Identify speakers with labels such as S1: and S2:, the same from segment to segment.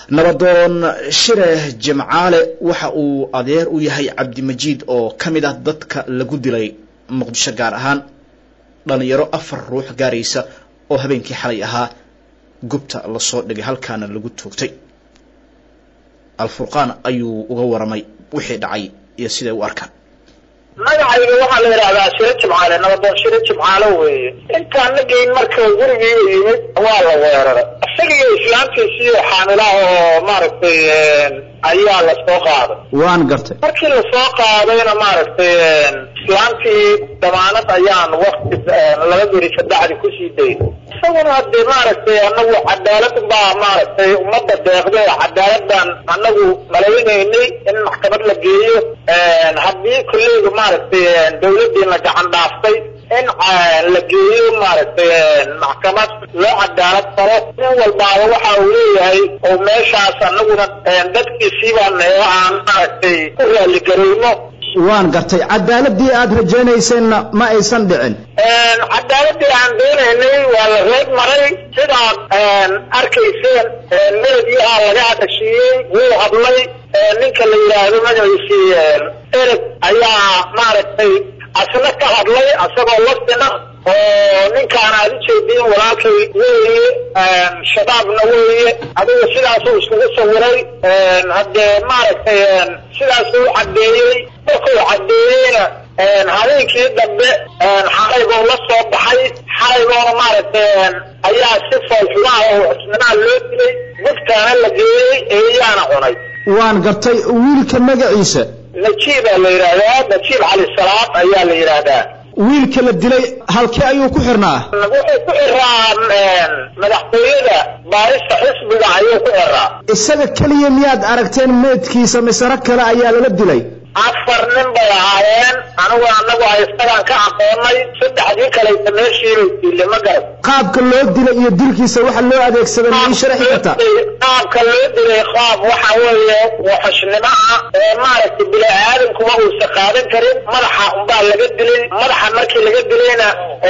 S1: nabadoon shire jimcaale waxa uu adeer u yahay cabdimajiid oo ka mid ah dadka lagu dilay muqdisho gaar ahaan dhalinyaro afar ruux gaaraysa oo habeenkii xalay ahaa gubta lasoo dhigay halkaana lagu toogtay alfurqaan ayuu uga waramay wixii dhacay iyo siday u arkaan
S2: magacayga waxaa la yidhahdaa shiro jimcaale nabadoon shiro jimcaale weeye intaan la geyn marka gurigiiba yimid waa la weeraray isagiyo islaamtiisiiyo xaamilaha oo maaragtay ayaa lasoo qaaday
S1: waan gartay
S2: markii lasoo qaadayna maaragtay islaamtii damaanad ayaan wakti laba beri kabacdi kusii dayn isaguna hadee maaragtay anagu cadaalad baa maaragtay ummadda deeqday cadaaladbaan anagu malaynaynay in maxkamad la geeyo haddii kolleyga maaragtay dawladiina gacan dhaaftay in la geeyo maaragtay maxkamad loo cadaalad faro nin walbaaba waxa uu leeyahay oo meeshaas anaguna dadkiisii baan aan maaragtay ku raaligarayno
S1: waan gartay cadaaladii aada rajaynayseena ma aysan dhicin
S2: cadaaladii aan doonaynay waa la reeb maray sidaad arkayseen meledyaha laga hadashiiyey wuu hadlay ninka la yidhaahdo magaciisii ereg ayaa maaragtay asna ka hadlay asagoo lasina oo ninkaan aad ujeediin walaalkay weeye shabaabna weeye adiga sidaasuu iskugu sawiray haddee maaragtay sidaasuu caddeeyey markuu caddeeyeyna habeenkii dambe xalaybuu la soo baxay xalayboona maaragtay ayaa si foolxumaha oo xusninaha loo dilay gudkaana la geeyey eeyaana cunay
S1: waan gartay wiilka magaciisa
S2: najiibaa la yidhaahdaa najiib cali salaad ayaa la yidhaahdaa
S1: wiilka la dilay halkee ayuu ku xirnaa
S2: wuxuu ku xiraa madaxtooyada baarista xisbiga ayuu ku xiraa
S1: isaga keliya miyaad aragteen meydkiisa misaro kale ayaa lala dilay
S2: afar nin bay ahaayeen anigu anagu a isagaan ka aqoonay saddexdii kalaysa meeshiibay diile ma garan
S1: qaabka loo dilay iyo dilkiisa waxa loo adeegsaday ma ii sharaxi kartaa
S2: qaabka loo dilay qaab waxa weeye waxushnimo ah ee maaragtay bini aadamkuma uusa qaadan karin madaxa unbaa laga dilay madaxa markii laga dilayna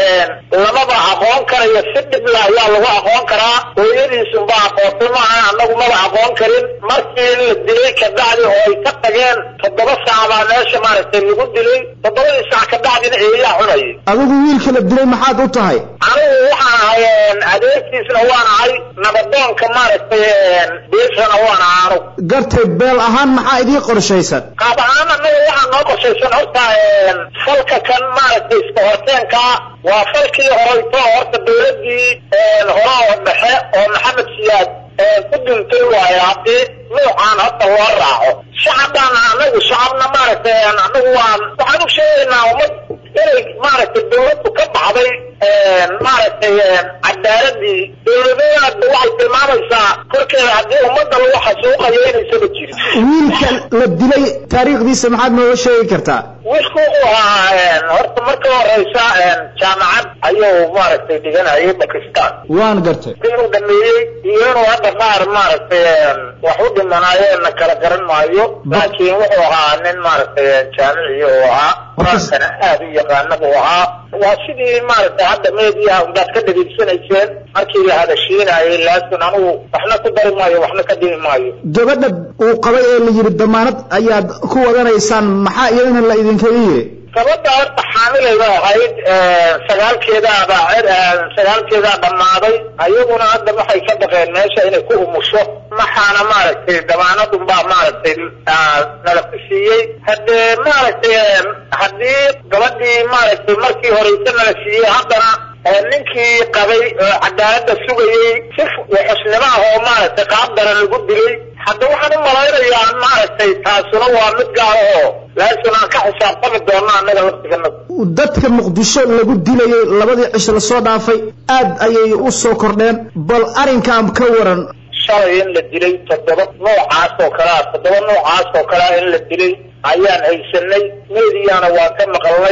S2: lamaba aqoon karayo si dhibla ayaa lagu aqoon karaa hooyadiisunbaa aqoontay maaha anagu maba aqoon karin markii la dilay kabacdi oo ay ka tageen toddoba saac baa meesha maaragtay lagu dilay toddobadii saac kabacdina eeyaa cunayay
S1: adigu wiilka la dilay maxaad u tahay
S2: anigu waxaan ahay adeerkiisna waan ahay nabadoonka maaragtay beeshana waan ahay anugu
S1: gartay beel ahaan maxaa idii qorshaysan
S2: qaab ahaan anaga waxaa noo qorshaysan horta falka kan maaragtay iska horteenka waa falkii horeyto horta dawladii hore oo dhexe oo maxamed siyaad ku dhintay waayo haddii nuucaan hadda loo raaco shacabaan anagu shacabna maaragtay anagu waan waxaan u sheegaynaa ummad inay maaragtay dawladdu ka baxday maaragtay cadaaladii dawladada waxay tilmaamaysaa korkeeda haddii ummadda lagu xasuuqayo inaysaba jirin
S1: wiilka la dilay taariikhdiisa maxaad nooga sheegi kartaa
S2: wiilku wuxuu ahaa horta marka horeysa jaamacad ayuu maaragtay dhiganayay bakistan
S1: waan gartay
S2: inuu dhameeyey iyo inuu hadda qaar maaragtay wax u dhimanaayeenna kala garan maayo laakiin wuxuu ahaa nin maaragtay jaamici uu ahaa qur-aankana aad u yaqaana buu ahaa waa sidii maaragtay hadda meediyaha unbaad ka dhageysanayseen markii la hadashiinayay laakiin anugu waxna ku dari maayo waxna ka dhimi maayo
S1: gabadha uu qabay ee la yidhi damaanad ayaad ku wadanaysaan maxaa iyadana la idinkaga yiri
S2: gabadha horta xaamilay bay ahayd sagaalkeedaaba sagaalkeedaa dhammaaday ayaguna hadda waxay ka baqeen meesha inay ku umusho maxaana maaragtay damaanadun baa maaragtay nala ku siiyey haddee maaragtay haddii gabadhii maaragtay markii horeyse nala siiyey haddana ninkii qabay oo cadaaladda sugayey si xusnimo ah oo maaragtay qaabdana lagu dilay hadda waxaan u malaynayaa maaragtay taasuna waa mid gaar oo laakiin aan ka xisaabtami doona annaga laftigana
S1: dadka muqdisho lagu dilayay labadii cisho lasoo dhaafay aad ayay u soo kordheen bal arrinkan ka waran
S2: shalay in la dilay toddoba noocaas oo kalea toddoba noocaas oo kalea in la dilay ayaan haysanay meediyaana waan ka maqalnay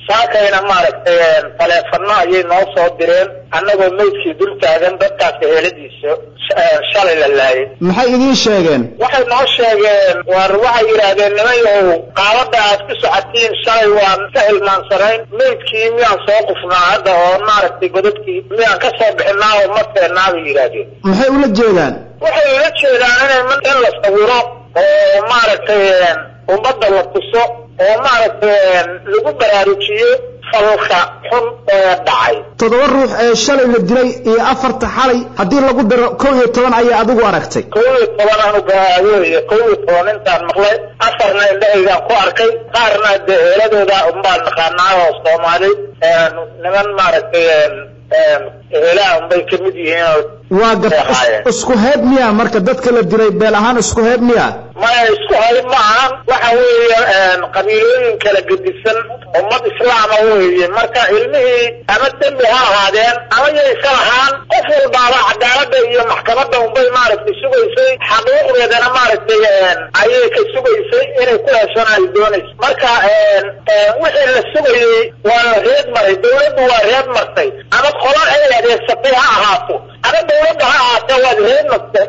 S2: saakayna maaragtay taleefano ayay noo soo direen annagoo meydkii dul taagan dadkaas eheladiisa shalay la laayay
S1: maxay idiin sheegeen
S2: waxay noo sheegeen war waxay yidhaahdeen nimayow qaabada aad ku socotiin shalay waan ka hilmaansanayn meydkii miyaan soo qufnaa hadda oo maaragtay godadkii miyaan ka soo bixinaa oo ma feennaa bay yidhaahdeen
S1: maxay ula jeedaan
S2: waxay ula jeedaan inay in la sawiro oo maaragtay ummadda la tuso oo maaragtay lagu baraarujiyo falka xun ee dhacay
S3: toddoba ruux ee shalay la dilay iyo afarta xalay haddii lagu daro kow iyo toban ayaa adigu aragtay
S2: kow iyo toban anuga wey kow iyo toban intaan maqlay afarna indhahaygaan ku arkay qaarna dee eeladooda unbaan naqaanaa oo soomaali niman maaragtay eelaha unbay kamid yihiin oo
S3: waa gad isku heeb miya marka dadka la dilay beel ahaan isku heeb miya
S2: maya isku hayb ma ahan waxa weeye qabiilooyin kala gedisan ummad islaama weeye marka ilmihii ama dembi ha ahaadeen ama yaysa lahaan qof walbaaba cadaalada iyo maxkamadda unbay maaragtay sugaysay xaquuqdeedana maaragtay ayay ka sugaysay inay ku heshana ay doonayso marka wixii la sugayey waa la reed maray dawladdu waa reed martay ama qola ay adeegsatay ha ahaato ama dawladda ha ahaatee waad reed martay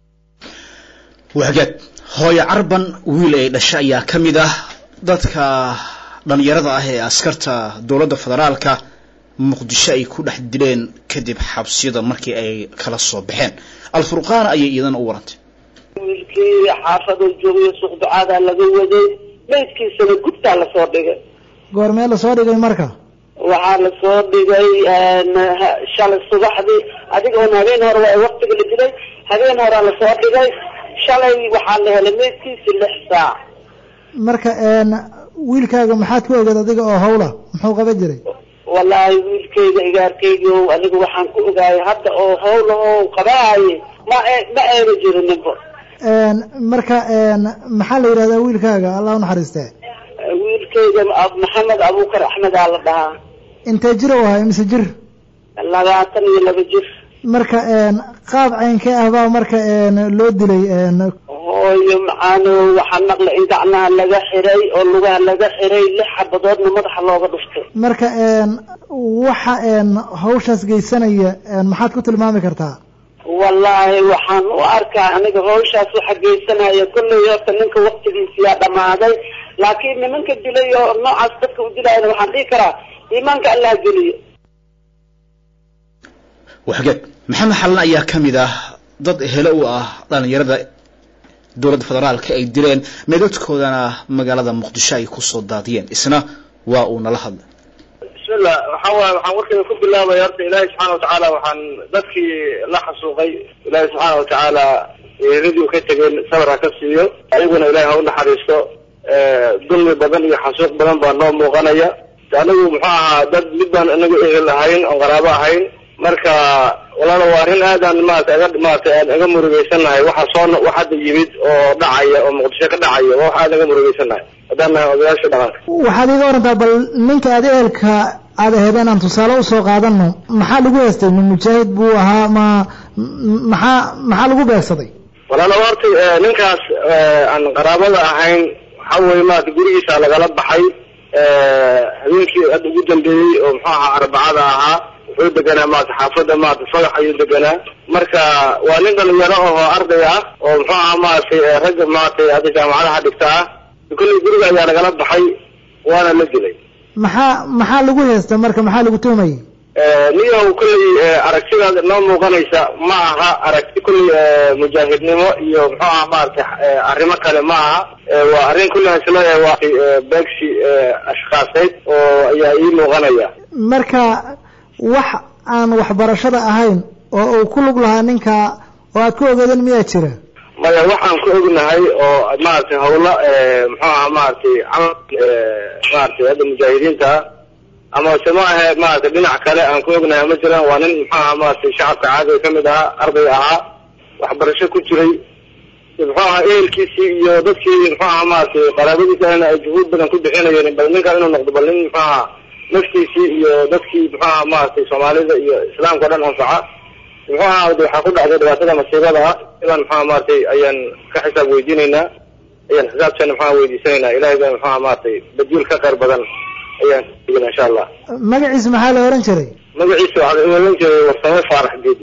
S1: wahagaag hooyo carban wiil ay dhasha ayaa ka mid ah dadka dhallinyarada ah ee askarta dowladda federaalka muqdisho ay ku dhex dileen kadib xabsiyada markii ay kala soo baxeen alfurqaan ayay iyadana u warantay
S4: wiilkii xaafadoo joogay suuq ducaadaa laga waday meydkiisana gudtaa lasoo dhigay
S3: goormee lasoo dhigay marka
S4: waxaa lasoo dhigay shalay subaxdii adigoon habeen hore waa waktiga la dilay habeen horaa lasoo dhigay shalay waxaa la helay meydkiisi lix saac
S3: marka wiilkaaga maxaad ku ogeed adiga oo hawla muxuu qaba jiray
S4: wallaahi wiilkayga igaarkayga o aniga waxaan ku ogaayay hadda oo hawla oo qabaaye ma ma ayna jirininba
S3: marka maxaa la yidhahdaa wiilkaaga allah unaxariistee
S4: wiilkayga maxamed abuukar axmedaa la dhahaa
S3: intee jir u ahay mise jir
S4: labaatan iyo laba jir
S3: marka qaab caynkee ah baa marka loo dilay
S4: hooyo macaano waxaa maqla in gacnaha laga xiray oo lugaha laga xiray lix xabadoodna madaxa looga dhuftay
S3: marka waxa hawshaas geysanaya maxaad ku tilmaami kartaa
S4: wallaahi waxaan u arkaa aniga hawshaas waxa geysanaya kolley horta ninka waktigiisiyaa dhammaaday laakiin nimanka dilay oo noocaas dadka u dilayana waxaan dhihi karaa iimaanka allah geliyo
S1: waxgeed maxamed xalan ayaa ka mid ah dad helo u ah dhalinyarada dowladda federaalka ay dileen meedadkoodana magaalada muqdisho ay kusoo daadiyeen isna waa uu nala hadlay
S2: bismillah waxa waay waxaan warkayga ku bilaabaya horta ilaahay subxaana watacaala waxaan dadkii la xasuuqay ilaahay subxaana watacaala eeradii u ka tegeen sabar ha ka siiyo ayaguna ilahay ha u naxariisto dulmi badan iyo xasuuq badan baa noo muuqanaya anigu muxuu ahaa dad mid baan inagu ehel ahayn oon qaraabo ahayn marka walaala waa arrin aadaan maarata aga maarata aan aga murugeysanahay waxa soo wax hadda yimid oo dhacaya oo muqdisho ka dhacaya waa wax aad aga murugeysanahay haddaan nahay odayaasha dhaqanka
S3: waxaad iga warantaa bal ninka aad ehelka aad ahayd inaan tusaale usoo qaadano maxaa lagu heestay ma mujaahid buu ahaa ma maxaa maxaa lagu beegsaday
S2: walaala horta ninkaas aan qaraabada ahayn waxa weye maarata gurigiisa lagala baxay habeenkii hadda ugu dambeeyey oo muxuu ahaa arbacada ahaa wuxuu deganaa maarata xaafadda maarata fagax ayuu deganaa marka waa nin dhalinyaro oo arday ah oo muxuu ahaa maaragtay ragga maaragtay hadda jaamacadaha dhigta ah kolley guriga ayaa lagala baxay waana la dilay
S3: maxaa maxaa lagu heesta marka maxaa lagu tuumayay
S2: niyow kolley aragtidaada noo muuqanaysa ma aha aragti kolley mujaahidnimo iyo muxuu aha maaragtay arrimo kale ma aha waa arrin kolley isla waa beegsi ashkhaaseed oo ayaa ii muuqanaya
S3: marka wax aan waxbarashada ahayn oo uu ku lug lahaa ninka oo aad ku ogeedeen miyaa jira
S2: maya waxaan ku ognahay oo maaragtay hawlo muxuu aha maaragtay camal maaragtay hadda mujaahidiinta ah ama se ma ahe maaragtay dhinac kale aan ku ognahay ma jiraan waa nin muxuu aha maaragtay shacabka caadiga kamid ahaa arday ahaa waxbarasho ku jiray muxuu ahaa ehelkiisii iyo dadkii muxuu aha maaragtay qaraabadiisa ay juhuud badan ku bixinayeen bal ninkaan inuu noqdo bal nin muxuu aha naftiisii iyo dadkii muxuu aha maaragtay soomaalida iyo islaamka o dhan anfaca muxuu ahaa waxaa ku dhacday dhibaatada masiibada ah idan muxuu maaragtay ayaan ka xisaab weydiinaynaa ayaan xisaabteena muxuu weydiisanaynaa ilahay baa muxuu maaragtay badil ka khayr badan ayaan insha allah
S3: magaciisa maxaa la ohan jiray
S2: magaciisa waxaan imalan jiray warsame faarax geedi